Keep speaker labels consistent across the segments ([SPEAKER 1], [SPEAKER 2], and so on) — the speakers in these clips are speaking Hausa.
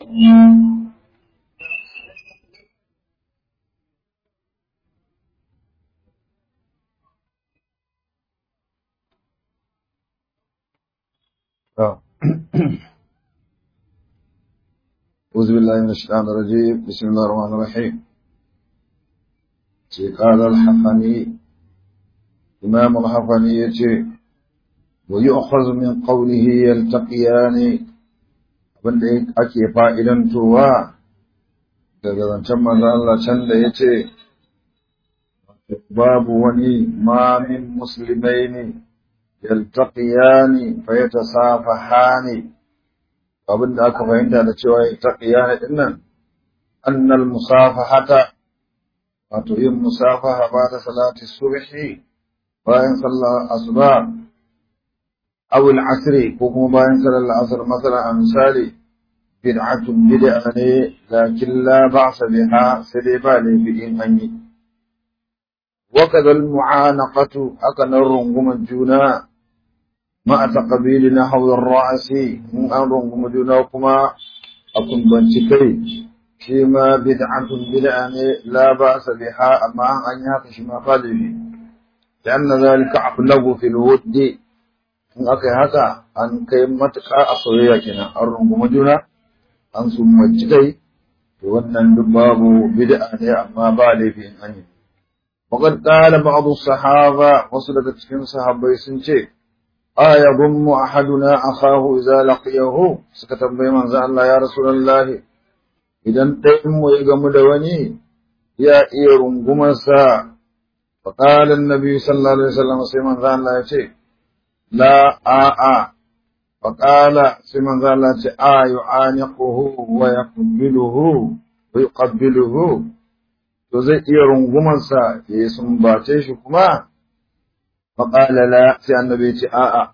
[SPEAKER 1] أعوذ بالله من الشيطان الرجيم بسم الله الرحمن الرحيم قال الحفني إمام الحفني يتي ويؤخذ من قوله يلتقيان wanda ake fa'idantowa daga zancen manzo Allah can da ya ce, Babu wani mamin musulmai ne, yaltaƙiyani fa ya ta safahani abin da aka fahimta da cewa yaltaƙiyani ɗin nan, annal musafahata, wato yin musafaha ba da salati subhi bayan sallar asuba أو العصر كوكو باين صلى العصر مثلا أمثال بدعة بدعة لكن لا بأس بها سليبا لبئين أني وكذا المعانقة أكن الرنقم الجونا مع تقبيل نحو الرأس من الرنقم الجونا وكما أكن بنتكي فيما بدعة بدعة لا بأس بها أما أن يهكش ما قال لأن ذلك أبلغ في الود in aka yi haka an kai matuƙa a soyayya kenan an rungumi juna an summanci kai to wannan duk babu bid'a ne amma ba laifi in an yi faqad qala ba'd sahaba wasu daga cikin sahabbai sun ce aya gummu ahaduna akhahu idza laqiyahu suka tambayi manzo Allah ya rasulullahi idan ɗayan mu ya gamu da wani ya iya rungumarsa faqala annabi sallallahu alaihi wasallam sai manzo Allah ya ce لا آآ فقال سمن ذلك آ يعانقه ويقبله ويقبله to zai iya rungumarsa ya yi sumbace shi kuma faƙala la sai annabi ce a'a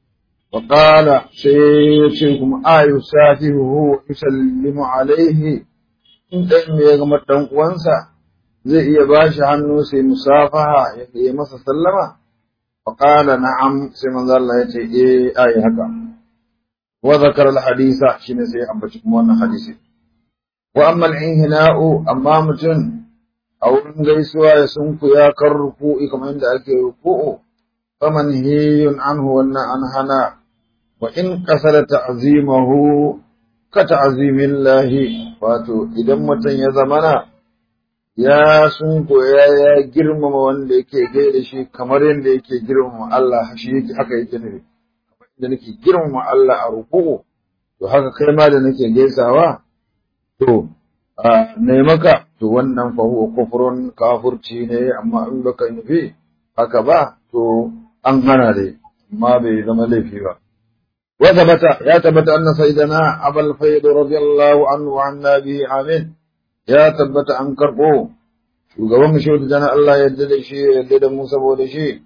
[SPEAKER 1] faƙala sai ya ce kuma a yi safihu yusallimu alaihi in ɗan ya gama ɗan uwansa zai iya ba shi hannu sai musafaha ya yi masa sallama فقال نعم سيما ذا الله يتي إيه آي هكا وذكر الحديث شين سي أبتكم وانا حديثي وأما الانهناء أما متن أو نغيسوا يسنك يا كرفو كما عند أكي رفو فمنهي عنه وانا أنهنا وإن كسر تعظيمه كتعظيم الله فاتو إذا متن يزمنا ya sun koya ya girmama wanda yake gai da shi kamar yadda yake girmama Allah shi yake haka yake nufi kamar yadda nake girmama Allah a ruku'u to haka kai ma da nake gaisawa to a ne maka to wannan fa huwa kufrun kafurci ne amma in baka nufi haka ba to an hana dai amma bai zama laifi ba وثبت يا ثبت أن سيدنا أبا الفيض رضي الله عنه وعن به آمين ya tabbata an karɓo shugaban mu shehu jana Allah yadda da shi yadda da mu saboda shi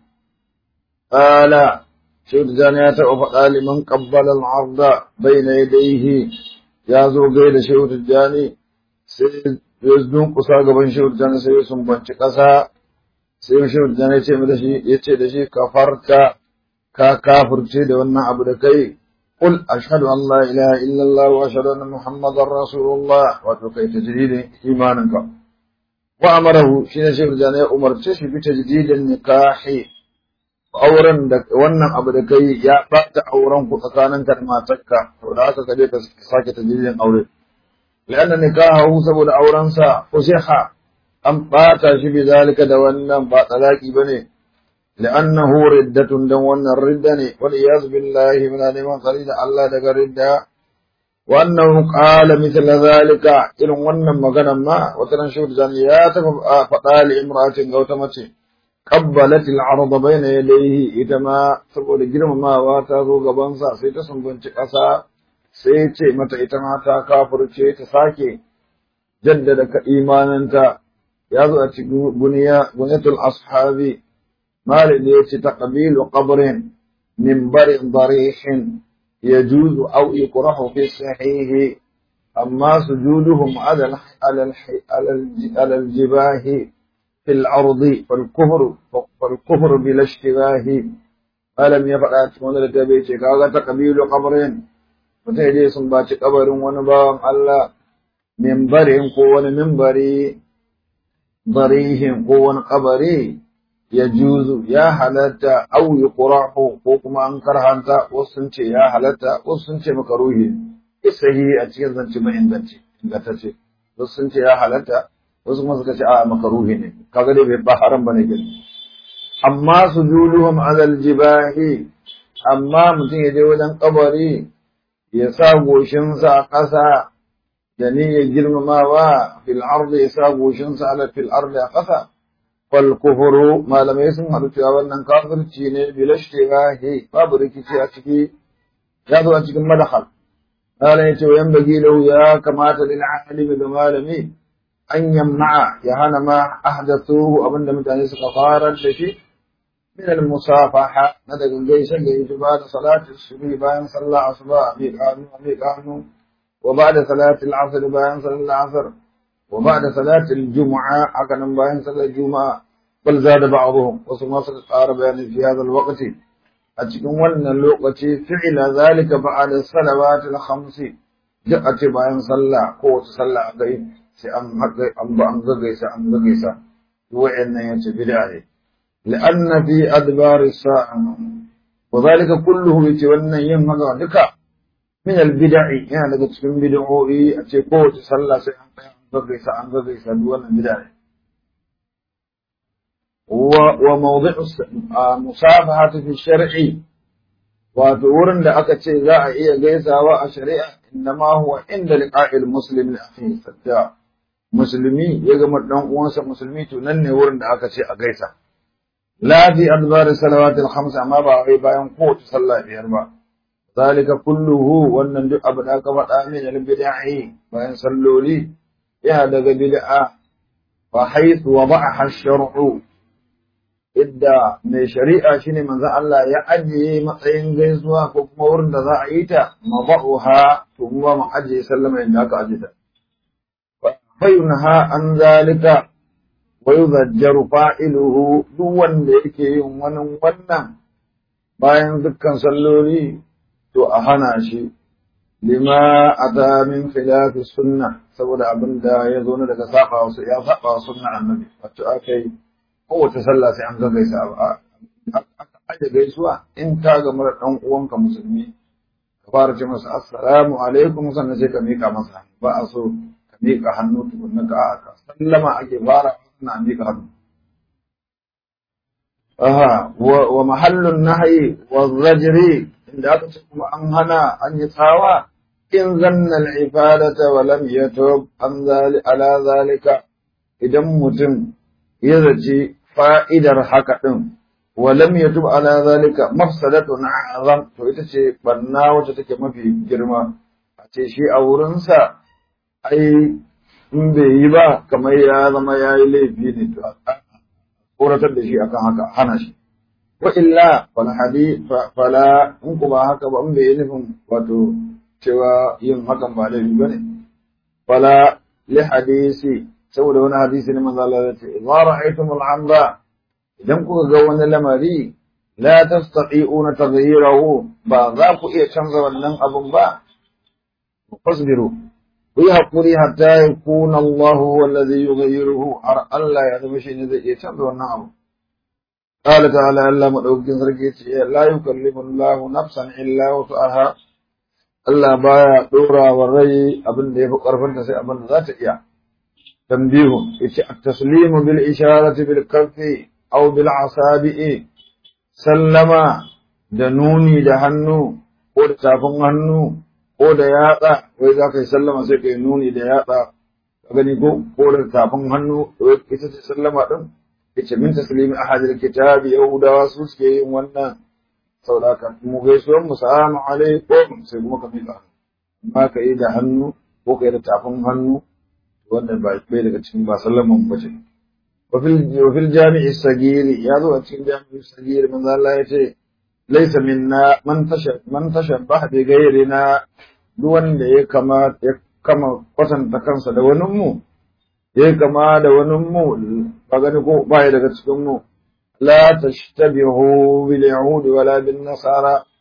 [SPEAKER 1] qala shehu jana ya taɓa faɗa liman qabbala al-arda bayna yadayhi ya zo gai da shehu jani sai ya dunkusa gaban shehu jana sai ya sumbanci ƙasa sai shehu jana ya ce da shi ya ce da shi kafarta ka kafirce da wannan abu da kai قل أشهد أن لا إله إلا الله وأشهد أن محمدا رسول الله وتوكي تجديد إيمانك وأمره شين شيخ جانا أمر تشي بتجديد النكاح أورا وانا أبدكي يا بات أورا كتكانا كما تكا وذاك كديك ساك تجديد أوري لأن نكاحه سبب أورا سا فسيح أم بات شي بذلك دوانا بات لاكي بني لأنه ردة دون الردة والعياذ بالله من الإمام خليل الله دق ردة وأنه قال مثل ذلك إن ون مغنى ما وتنشور زنيات فقال امرأة غوتمة قبلت العرض بين يديه إتما تقول جرم ما واتاذو غبانسا سيتسن بنت قصا سيتي متى إتما تاكافر تساكي جددك إيمانا يازو أتقو بنية بنية الأصحاب مال يتي تقبيل قبر منبر ضريح يجوز أو يكره في الصحيح أما سجودهم على على على الجباه في الأرض فالكفر فالكفر بلا اشتباه ألم يفعل أتمنى لتبيتك هذا تقبيل قبر mutum ya je sun baci kabarin wani bawan Allah mimbarin ko wani mimbari barihin ko wani kabari ya juzu ya halatta au yuqrahu ko kuma an karhanta wasu sun ce ya halatta wasu sun ce makaruhi isahi a cikin zance mai inganci ingantacce wasu sun ce ya halatta wasu kuma suka ce a makaruhi ne kaga dai ba haram bane gani amma sujuduhum ala aljibahi amma mutum ya je wajen kabari ya sa goshinsa a ƙasa da niyyar girmamawa fil ardi ya sa goshinsa ala fil ardi a ƙasa fal kufuru malamai sun haɗu cewa wannan kafirci ne bilashtigahi babu rikici a ciki ya zo a cikin madakhal قال يتو ينبغي له يا كما للعالم بمالمي أن يمنع يهانا ما أحدثوه أبن متاني سقفارا لشي من المصافحة ندق الجيش اللي بعد صلاة الصبح باين صلى أصبع أميك آنو أميك آنو وبعد صلاة العصر باين صلى العصر وبعد صلاة الجمعة أكن باين صلى الجمعة بل زاد بعضهم وصمص القارب يعني في هذا الوقت a cikin wannan lokaci fi'ila zalika ba'da salawati al-khamsi duk a ce bayan sallah ko wata sallah aka yi sai an haɗa an ba an gagaisa an gagaisa wa'annan yace bid'a ne la'anna fi adbar as-sa'a wa zalika kulluhu yace wannan yin haka duka min al-bid'i yana daga cikin bid'o'i a ce ko wata sallah sai an gagaisa an gagaisa duk wannan bid'a ne وموضع المصافحة في الشرع وتورن da aka ce za a iya gaisawa a shari'a innama huwa inda liqa'il muslim li akhihi sadda musulmi ya gama dan uwansa musulmi to nan ne wurin da aka ce a gaisa la fi adbar salawatil khams amma ba wai bayan kowace sallah biyar ba zalika kulluhu wannan duk abu da aka faɗa min al bid'ah bayan salloli yana daga bid'a fa haythu wada'aha ash-shar'u idda mai shari'a shine manzo Allah ya ajiye matsayin gaisuwa ko kuma wurin da za a yi ta mabauha to mu ba mu ajiye sallama inda aka ajiye ta fayunha an zalika wa yuzajjaru fa'iluhu duk wanda yake yin wani wannan bayan dukkan salloli to a hana shi lima ata min khilafi sunna saboda abin da ya zo daga saba wasu ya saba sunna annabi wato akai kowace sallah sai an ga gaisa aka aje gaisuwa in ka ga mara dan uwanka musulmi ka fara ce masa assalamu alaikum sannan sai ka mika masa ba a so ka mika hannu tukunna ka ka sallama ake fara na mika hannu aha wa mahallun nahyi wa zajri inda aka ce kuma an hana an yi tsawa in zanna al-ibadata wa lam yatub an ala zalika idan mutum ya zaci fa'idar haka ɗin, walam ya tuba ala zalika mafsadatu na azam, to ita ce banna wacce take mafi girma, a ce shi a wurinsa, ai, in bai yi ba, kamar ya zama ya yi laifi ne, to a tsoratar da shi akan haka, hana shi. Wa illa, fala hadi, fala, in ku ba haka ba, in bai yi nufin wato cewa yin hakan ba laifi ba ne. Fala, li hadisi, saboda wani hadisi ne manzo Allah ya ce idza ra'aytum al-amra idan kuka ga wani lamari la tastati'una taghyirahu ba za ku iya canza wannan abun ba fasbiru ku yi hakuri hatta yakuna Allah huwa alladhi yughayyiruhu har Allah ya zama shi ne zai iya canza wannan abu قال تعالى الله مدوكين sarki لا يكلف الله نفسا إلا وسعها Allah baya dora wa rai abin da yafi karfinta sai abin da za ta iya تنبيه التسليم بالإشارة بالكف أو بالعصابع سلم دنوني دهنو ko da tafin hannu ko da yatsa wai za ka yi sallama sai ka yi nuni da yatsa ka gani ko ko da tafin hannu ita ce sallama din ita min taslimi ahadil kitabi yahudawa su suke yin wannan saboda ka mu gaisuwan mu salamu alaikum sai kuma ka miƙa amma ka yi da hannu ko ka yi da tafin hannu wannan ba bai daga cikin ba sallaman ba ce wa fil jami'i sagiri ya zo a cikin jami'i sagiri manzo Allah ya ce laysa minna man tasha man tashabbaha bi ghayrina duk wanda ya kama ya kama kwatanta kansa da wani mu ya kama da wani mu ba gani ko ba ya daga cikin mu la tashtabihu bil yahud wala bin nasara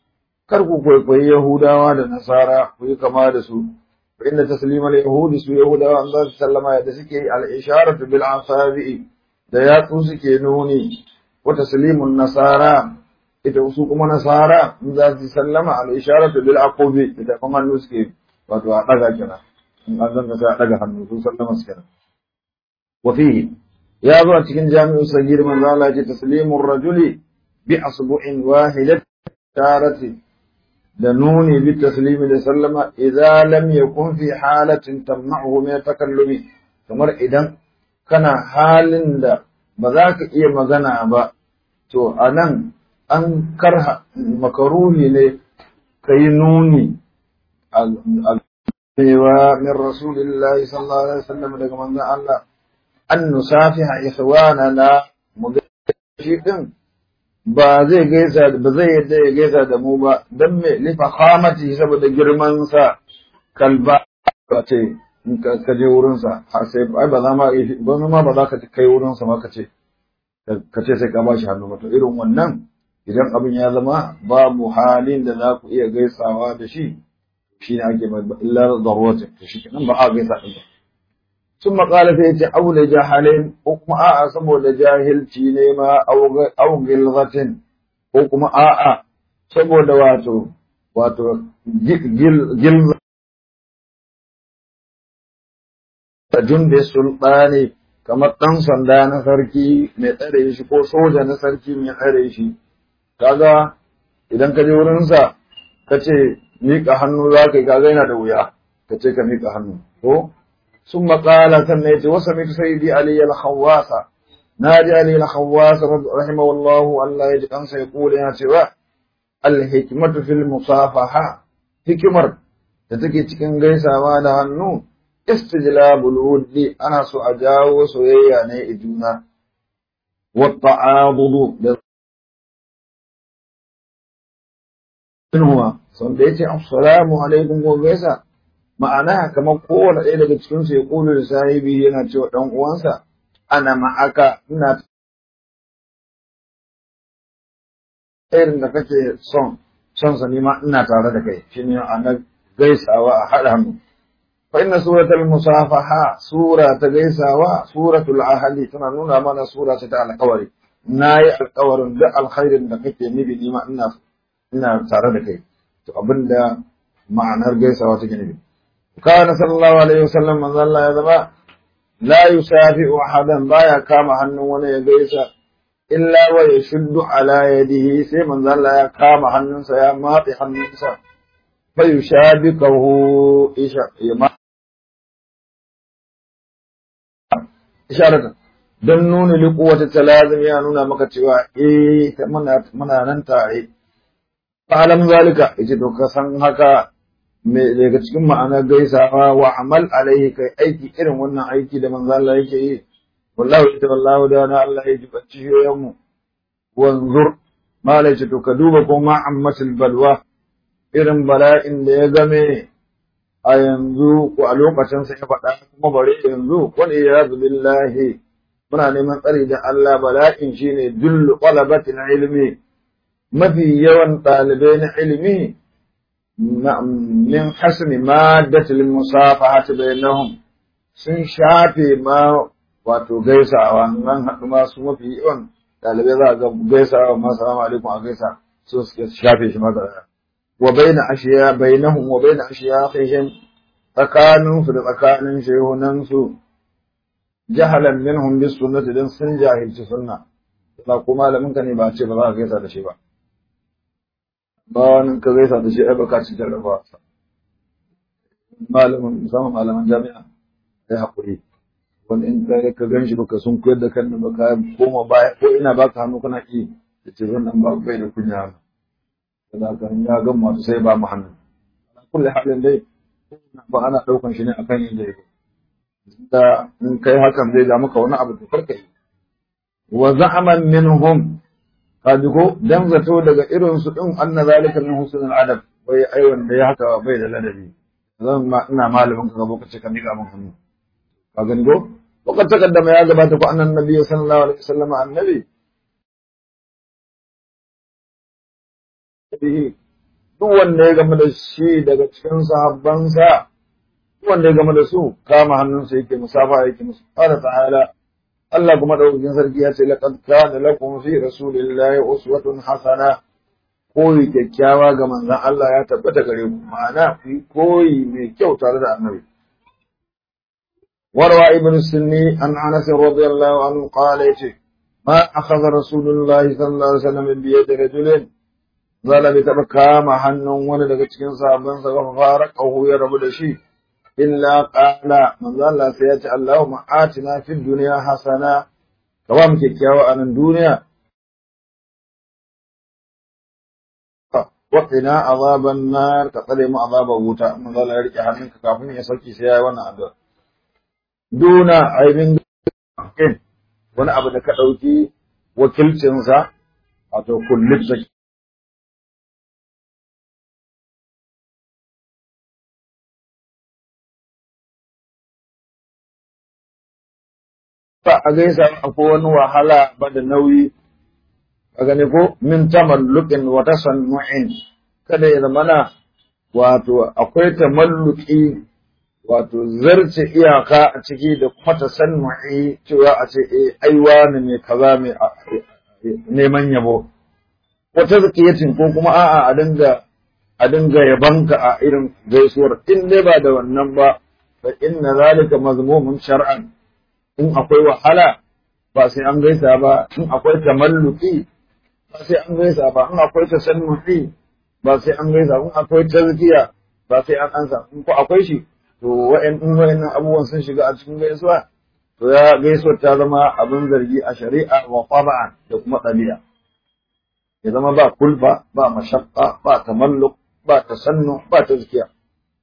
[SPEAKER 1] kar ku kwaikwayi yahudawa da nasara ku yi kama da su fa inna taslimal yahudi su yahudawa an za su sallama yadda suke yi al isharatu bil asabi'i da yatsu suke nuni wa taslimun nasara ita su kuma nasara in za su sallama al isharatu bil aqubi da kuma hannu suke wato a daga kenan in an zanga sai a daga hannu su sallama su kenan wa fihi ya zo a cikin jami'u sagir manzo Allah ya ce taslimur rajuli bi asbu'in wahidat tarati da nuni bi taslimi da sallama idza lam yakun fi halatin tamna'uhu min takallumi kamar idan kana halin da ba za ka iya magana ba to anan an karha makaruhi ne kai nuni a cewa min rasulillahi sallallahu alaihi wasallam daga manzon Allah an nusafiha ikhwanana mu shi din ba zai gaisa ba zai yadda ya gaisa da mu ba dan me li fakhamati saboda girman sa kalba ce in ka je wurin sa har sai ai ba za ma ba ma ba za ka kai wurin sa ma ka ce ka ce sai ka ba shi hannu ba to irin wannan idan abin ya zama babu halin da za ku iya gaisawa da shi shi ne ake mai illa darurati to shi kenan ba a gaisa din ba ثم قال في أو لجهل حكم آآ سبو لجاهل تينيما أو أو غلظة حكم آآ سبو دواتو واتو جل جل جند السلطاني kamar ɗan sanda na sarki mai tsare shi ko soja na sarki mai tsare shi kaga idan ka je wurinsa ka ce miƙa hannu za ka yi kaga yana da wuya ka ce ka miƙa hannu ko ثم قال سميت وسمعت سيدي علي الخواص نادي علي الخواص رحمه الله الله يجد أنسى يقول يا سوى الحكمة في المصافحة حكمر تتكي تكين غيسا ما دهنو استجلاب الود أنا سأجاو سويا نيجونا والتعاضد هو سنتي السلام عليكم وغيسا ma'ana kamar kowane ɗaya daga cikinsu ya ƙulu da sahibi yana cewa ɗan uwansa ana ma'aka ina irin da kake son son sa nima ina tare da kai shi ne ana gaisawa a haɗa hannu fa inna suratul musafaha sura ta gaisawa suratul ahli tana nuna mana sura ta alƙawari nayi alƙawarin duk alkhairin da kake nufi nima ina ina tare da kai to abinda ma'anar gaisawa take nufi كان صلى الله عليه وسلم من ظل يذبا لا يسافئ أحدا بايا كام حنو ولا يجيس إلا ويشد على يده سي من ظل يا كام حنو سيا ماطي حنو سا فيشابكه إشارة don nuna liƙuwata talazim ya nuna maka cewa eh muna nan tare fa'alam zalika yace to ka san haka me daga cikin ma'anar gaisawa wa amal alaihi kai aiki irin wannan aiki da manzo Allah yake yi wallahi ita wallahu da na Allah ya jibanci yoyan mu wanzur malai ce to ka duba ko ma ammatul balwa irin bala'in da ya game a yanzu ko a lokacin sa ya faɗa kuma bare yanzu wal iyadu billahi muna neman tsari da Allah bala'in shine dullu qalabatil ilmi mafi yawan ɗalibai na ilimi min hasmi maddatil musafahati bainahum sun shafe ma wato gaisawa nan haɗu ma su mafi yawan ɗalibai za a ga gaisawa ma salamu alaikum a gaisa su suke shafe shi maka wa baina ashiya bainahum wa baina ashiyahihim tsakanin su da tsakanin shehunan su jahalan minhum bis sunnati dan sun jahilci sunna ba ko malamin ka ne ba ce ba za ka gaisa da shi ba ba wani ka gaisa da shi ai baka ci jarraba malamin musamman malaman jami'a ai hakuri wani in ka ka gan shi baka sun koyar da kan baka koma baya ko ina baka hannu kana ki da ce zan ba bai da kunya da ka ya ga masu sai ba mu hannu kulli halin dai ba ana daukan shi ne akan yin da yake da in kai hakan zai da maka wani abu da farka yi wa za'aman minhum kaji ko dan zato daga irin su din anna zalika min husnul adab bai ai wanda ya haka bai da ladabi zan ma ina malamin ka gabo kace ka miƙa min hannu ka gani ko وقد تقدم يا جماعة أن النبي صلى الله عليه وسلم النبي به duk wanda ya game da shi daga cikin sahabbansa duk wanda ya game da su kama hannunsa yake musafa yake musu qala ta'ala Allah kuma daukakin sarki ya ce laqad kana lakum fi rasulillahi uswatun hasana koyi kyakkyawa ga manzon Allah ya tabbata gare ku ma'ana fi koyi mai kyau tare da annabi warwa ibn sunni an anas radiyallahu anhu qala yace ma akhadha rasulullahi sallallahu alaihi wasallam bi yadi rajulin zala bai taɓa kama hannun wani daga cikin sahabbansa ba fara ƙahu ya rabu da shi illa qala manzo Allah sai ya ce Allahumma atina fid dunya hasana ka ba mu kyakkyawa a nan duniya wa qina azaban nar ka tsare mu azaban wuta manzo Allah ya rike hannunka kafin ya sauki sai yayi wannan addu'a duna aibin wani abu da ka dauki wakilcinsa wato kullum ba a gaisa akwai wani wahala ba da nauyi a gane ko min tamalluqin wa tasannu'in kada ya zamana wato akwai tamalluki wato zarce iyaka a ciki da kuma tasannu'i cewa a ce eh aiwa ne mai kaza mai neman yabo ko tazkiyatin ko kuma a'a a dinga a dinga yabanka a irin gaisuwar in dai ba da wannan ba fa inna zalika mazmumun shar'an in akwai wahala ba sai an gaisa ba in akwai tamalluki ba sai an gaisa ba in akwai tasannufi ba sai an gaisa in akwai tazkiya ba sai an ansa in ko akwai shi to wa'in in wa'annan abubuwan sun shiga a cikin gaisuwa to ya gaisuwar ta zama abin zargi a shari'a wa taba'an da kuma ɗabi'a ya zama ba kulfa ba mashaqqa ba tamalluk ba tasannu ba tazkiya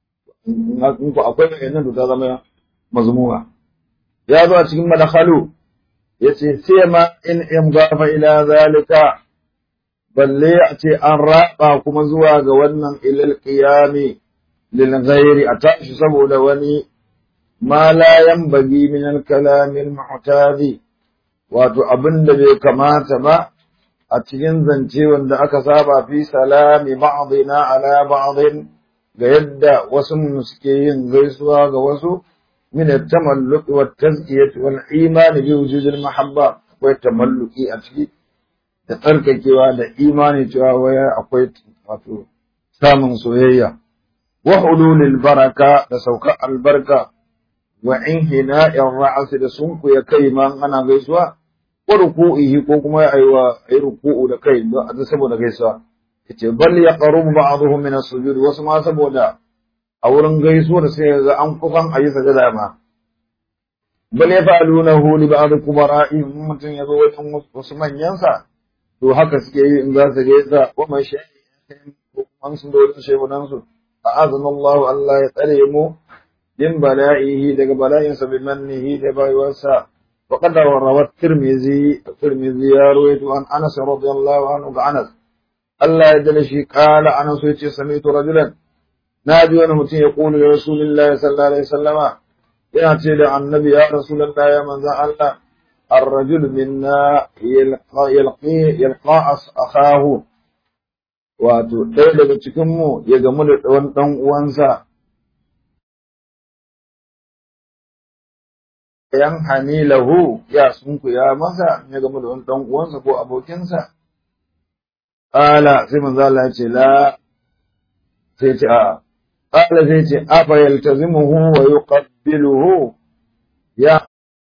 [SPEAKER 1] in ko akwai wa'annan to ta zama mazmuma ya zo a cikin madakhalu yace sai ma in in gafa ila zalika balle a ce an raba kuma zuwa ga wannan ilal qiyami lil ghairi a tashi saboda wani ma la yanbaghi min al kalam al mu'tadi wato abinda bai kamata ba a cikin zance wanda aka saba fi salami ba'dina ala ba'din ga yadda wasu suke yin gaisuwa ga wasu من التملق والتزكية والإيمان بوجود المحبة والتملق أتكي تترككوا da imani cewa waya akwai wato samun soyayya wa hululil baraka da saukar albarka wa inhina'ir ra'as da sunku ya kai man ana gaisuwa wa ruku'ihi ko kuma ya aiwa ayi ruku'u da kai don saboda gaisuwa yace bal yaqrubu ba'dhum min as-sujud wasu ma saboda a wurin gaisuwar sai ga an kufan a yi sajada ma bal ya fa'aluna hu li ba'd kubara'i mutum ya zo wajen wasu manyansa to haka suke yi in za su gaisa wa man shayi ko an sun da wajen shehunan su a'azana Allah Allah ya tsare mu din bala'ihi daga bala'insa bi mannihi da bayuwarsa wa qad rawat tirmizi tirmizi ya ruwaito an Anas radiyallahu anhu ga Anas Allah ya dala shi kala Anas yace sami'tu rajulan na ji wani mutum ya ƙulu ya Rasulullahi sallallahu alaihi wasallama yana ce da annabi ya Rasulullahi ya manzan Allah الرجل منا يلقى يلقى يلقى أخاه wato ɗaya daga cikinmu ya gamu da wani ɗan uwansa yan hamilahu ya sunku ya masa ya gamu da wani ɗan uwansa ko abokinsa ƙala sai manzo Allah ya ce la sai ce a ƙala sai ce afa yaltazimuhu wa yuqabbiluhu ya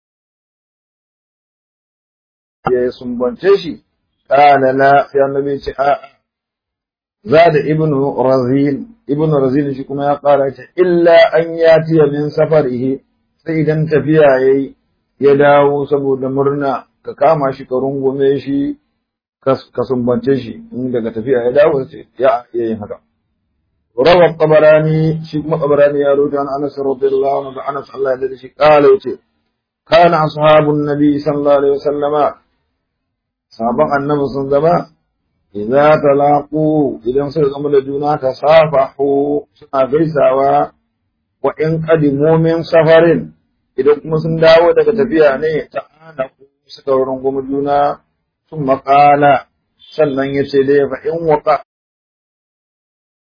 [SPEAKER 1] ya sumbance shi ƙala la sai annabi ce a زاد ابن رزين ابن رزين shi kuma ya ƙara ce illa an yatiya min safarihi sai idan tafiya yayi ya dawo saboda murna ka kama shi ka rungume shi ka sumbance shi in daga tafiya ya dawo sai ya iya yin haka rawa tabarani shi kuma tabarani ya rawaito an Anas radiyallahu anhu da Anas Allah ya dade shi kala yace kana ashabun nabi sallallahu alaihi wasallama sahaban annabi sun zama idza talaqu idan suka gama da juna tasafahu suna gaisawa wa in qadimu min safarin idan kuma sun dawo daga tafiya ne ta ana suka rungumi juna sun maƙala sannan ya ce dai fa in waka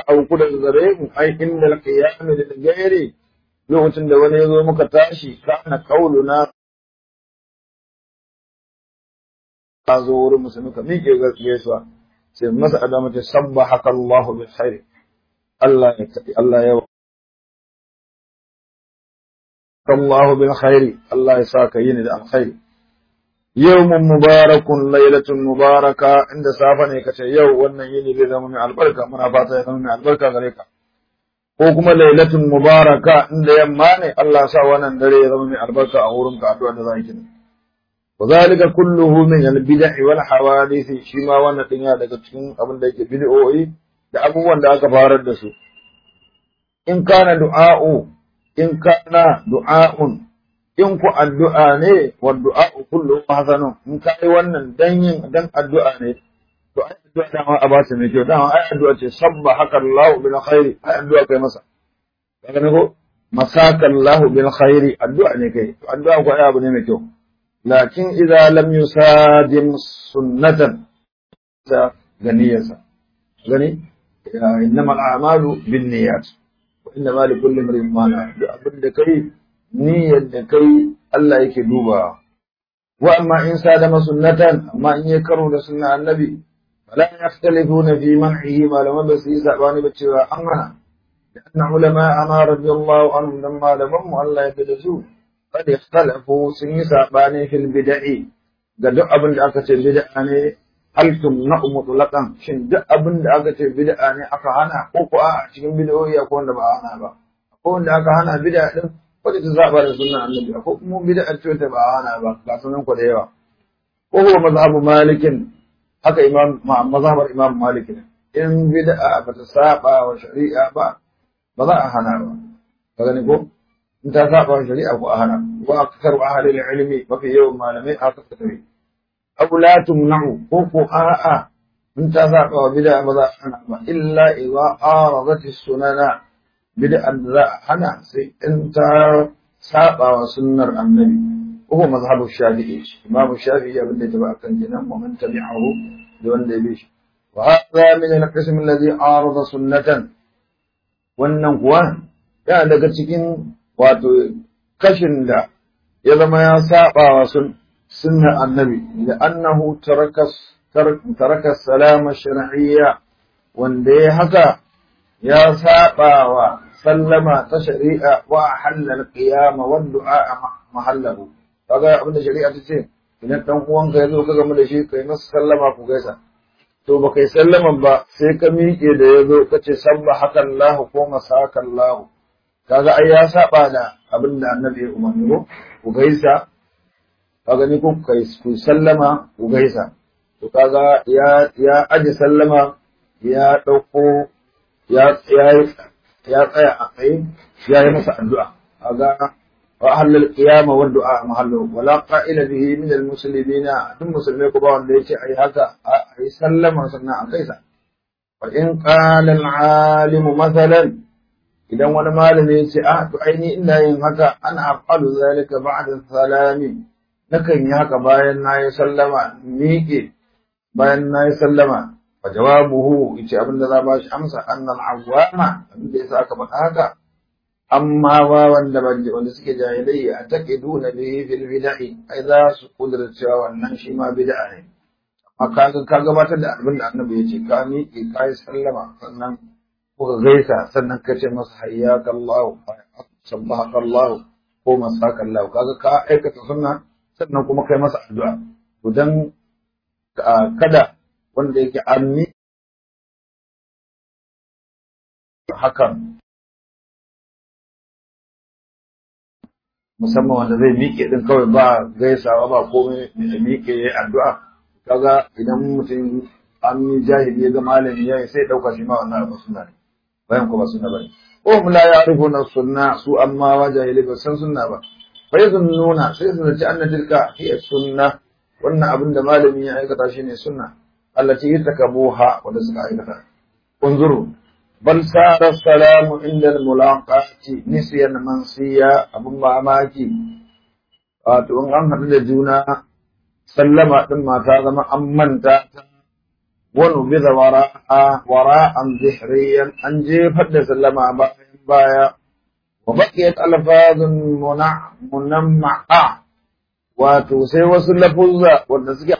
[SPEAKER 1] auku daga gare mu ai inda al-qiyam lil ghairi lokacin da wani ya zo muka tashi kana qauluna ka zo wurin musulmi ka miƙe gaisuwa sai masa adama ta sabbahaka Allahu bil khair Allah ya Allah ya الله بالخير الله يساك يني da alkhairi yawmun mubarakun lailatun mubaraka inda safa ne kace yau wannan yini zai zama mai albarka muna fata ya zama mai albarka gare ka ko kuma lailatun mubaraka inda yamma ne Allah sa wannan dare ya zama mai albarka a wurin ka addu'a da zaki ne وذلك كله من البدع والحوادث shi ma wannan din ya daga cikin abin da yake bid'o'i da abubuwan da aka farar da su in kana du'a'u in kana du'a'un in ku addu'a ne wa du'a'u kullu hasanun in kai wannan dan yin dan addu'a ne to ai addu'a da ma abata mai kyau dama ai addu'a ce sabba haka Allah bil khairi ai addu'a kai masa kaga ne ko masaka Allah bil khairi addu'a ne kai to addu'a ko ai abu ne mai kyau lakin idza lam yusadim sunnatan da ganiyarsa gani innamal a'malu binniyat inna ma li kulli imrin ma duk abin da kai niyyar da kai Allah yake duba wa amma in sadama sunnatan amma in ya karo da sunna annabi fala yakhtalifuna fi man'ihi malaman ba su yi sabani ba cewa an hana لأن علماء ما رضي الله عنهم لما لمم الله يبدسوا قد اختلفوا سن ساباني في البدع قد أبن أكت البدع hal tumna'u mutlaqan shin duk abin da aka ce bid'a ne aka hana ko ko a cikin bid'o'i ko wanda ba a hana ba ko wanda aka hana bid'a din wanda ta zaba da sunnan annabi ko kuma bid'a ce ta ba a hana ba ga sunan ku da yawa ko huwa mazhabu malikin haka imam mazhabar imam malik ne in bid'a ba ta saba wa shari'a ba ba za a hana ba ka gani ko in ta saba wa shari'a ko a hana wa akthar ahli ilmi mafi yawan malamai haka ta tafi aw la tumna'u ko ko a'a in ta saba wa bid'a ba za a hana ba illa idza aradat sunana bid'a da za a hana sai in ta saba wa sunnar annabi ko ko mazhabu shafi'i imam shafi'i abin da ya taba akan jinan wa man tabi'ahu da wanda ya bi shi wa hadha min al-qism alladhi arada sunnatan wannan kuwa yana daga cikin wato kashin da ya zama ya saba wa sun sunnar annabi da annahu taraka taraka salama shar'iyya wanda ya haka ya saba wa sallama ta shari'a wa halal qiyama wa du'a mahallahu kaga abinda shari'a ta ce idan dan uwanka ya zo ka gamu da shi kai masa sallama ku gaisa to ba kai sallaman ba sai ka miƙe da ya zo ka ce sabba hakan lahu ko masakan lahu kaga ai ya saba da abin da annabi ya umarni ko ku gaisa kaga ni ko kai ku sallama ku gaisa to kaga ya ya aje sallama ya dauko ya ya ya tsaya a tsaye ya yi masa addu'a kaga wa ahlul qiyama wa du'a mahallu wala qa'ila bihi min al muslimina duk musulmai ko ba wanda yace ai haka ai sallama sannan a kaisa wa in qala al alim mathalan idan wani malami yace ah to ai ni ina yin haka ana afalu zalika ba'da salami nakan yi haka bayan nayi sallama miƙe bayan nayi sallama fa jawabuhu yace abinda za ba shi amsa annal awwama abinda yasa aka faɗa haka amma ba wanda wanda suke jahilai a taqiduna bihi fil bid'i ai za su kudura cewa wannan shi ma bid'a ne amma ka ka gabatar da abin da annabi ya ce ka miƙe ka yi sallama sannan kuka gaisa sannan ka ce masa hayyaka Allah sabbahaka Allah ko masaka Allah kaga ka aikata sunna sannan kuma kai masa addu'a to dan kada wanda yake ammi hakan musamman wanda zai miƙe din kawai ba gaisawa ba komai da miƙe ya addu'a kaga idan mutum an yi jahili ya ga malami ya sai ɗauka shi ma wannan abu suna ne bayan kuma suna bane ko mu la ya'rifuna sunna su amma wa jahili ba san sunna ba fa nuna sai su zaci anna tilka hiya sunna wannan abin da malami ya aikata shine sunna allati yatakabuha wanda suka aikata unzuru bal sara salamu inda mulaqati nisyan mansiya abun mamaki wato in an haɗu da juna sallama din ma ta zama an manta ta ونبذ وراء وراء ظهريا أن جيفت سلم بايا وبقيت ألفاظ منع منمعة وتوسي وصل لفظة والنسك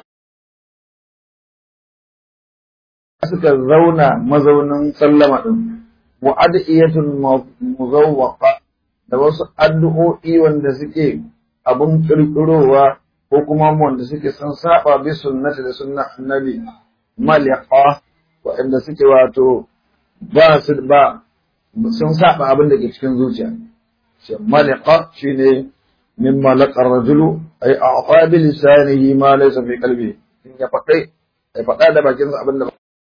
[SPEAKER 1] suka zauna mazaunin sallama ɗin mu'adiyatun muzawwaqa da wasu addu'o'i wanda suke abun kirkirowa ko kuma wanda suke sun saba bi sunnati da sunnan annabi maliqa waɗanda suke wato ba su ba sun saba abin da ke cikin zuciya shi maliqa shine min malaqa rajulu ay a'ta bi lisanihi ma laysa fi qalbi in ya faɗai ya faɗa da bakin sa abin da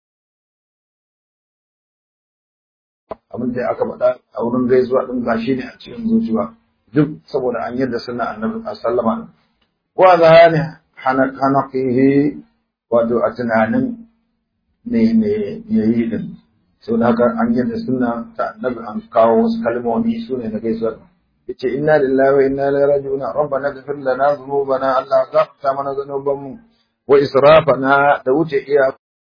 [SPEAKER 1] abin da aka faɗa a wurin gaisuwa din ba shine a cikin zuciya duk saboda an yadda sunna annabi sallama wa zahani hanaqihi wato a tunanin me me yayi din sau da haka an yadda suna ta annabi an kawo wasu kalmomi su ne na gaisuwar yace inna lillahi wa inna ilaihi raji'un rabbana ighfir lana dhunubana allah ghafta mana dhunubanmu wa israfana da wuce iya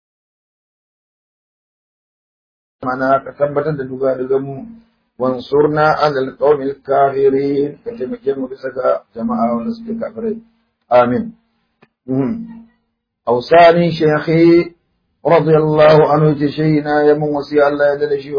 [SPEAKER 1] mana ka tabbatar da duga daga mu wansurna alal qawmil kafirin ka taimake mu bisa ga jama'a wanda suke kafirai amin أوصاني شيخي رضي الله عنه تشينا يمن وسي الله يدل شي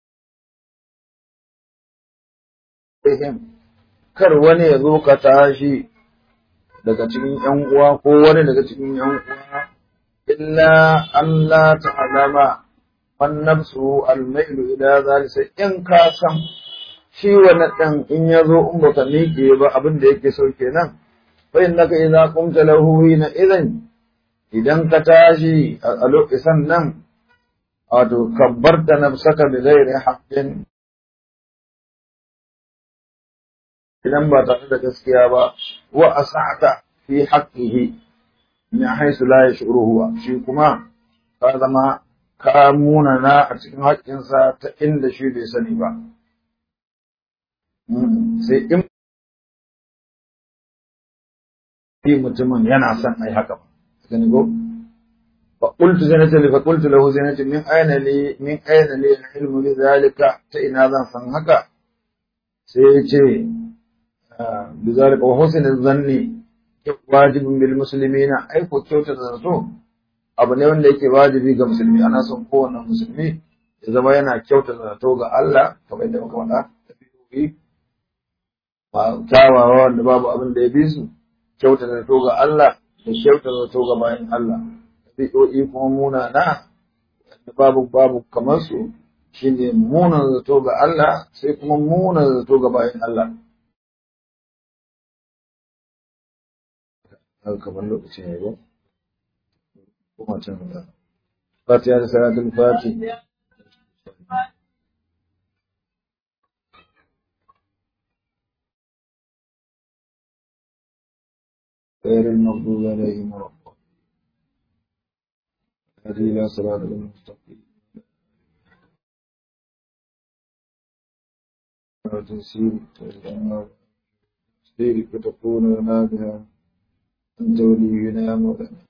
[SPEAKER 1] وقتهم kar wani ya zo ka tashi daga cikin ‘yan uwa ko wani daga cikin ‘yan uwa, illa Allah ta'alama man nafsu almailu ila zali sai in ka san shi wani ɗan in ya zo in baka miƙe ba abin da yake so kenan fa innaka idza qumta lahu hina idan idan ka tashi a lokacin nan wato kabbarta nafsaka bi ghairi haqqin idan ba tare da gaskiya ba wa asata fi haqqihi min haythu la yash'uruhu shi kuma ka zama ka munana a cikin haƙƙinsa ta inda shi bai sani ba sai in mutumin yana son ai haka ba gani ko فقلت زينة لي فقلت له زينة من أين لي من أين لي العلم بذلك تئن هذا فانهك سيتي بذلك وحسن الظن واجب بالمسلمين أي كتوت الرسول abu ne wanda yake wajibi ga musulmi ana son kowane musulmi ya zama yana kyauta zato ga Allah kamar yadda muka faɗa tafiyoyi ba kyawawa wanda babu abin da ya bi su kyauta zato ga Allah da kyauta zato ga bayan Allah ɗabi'o'i kuma munana da babu babu kamar su shine munan zato ga Allah sai kuma munan zato ga bayan Allah kamar lokacin ya ba kuma can da fatiha da salatul fati غير المغضوب عليهم ولا هذه إلى صراط المستقيم وتنسيب تسيرك تكون لنا بها أنت ولينا مولانا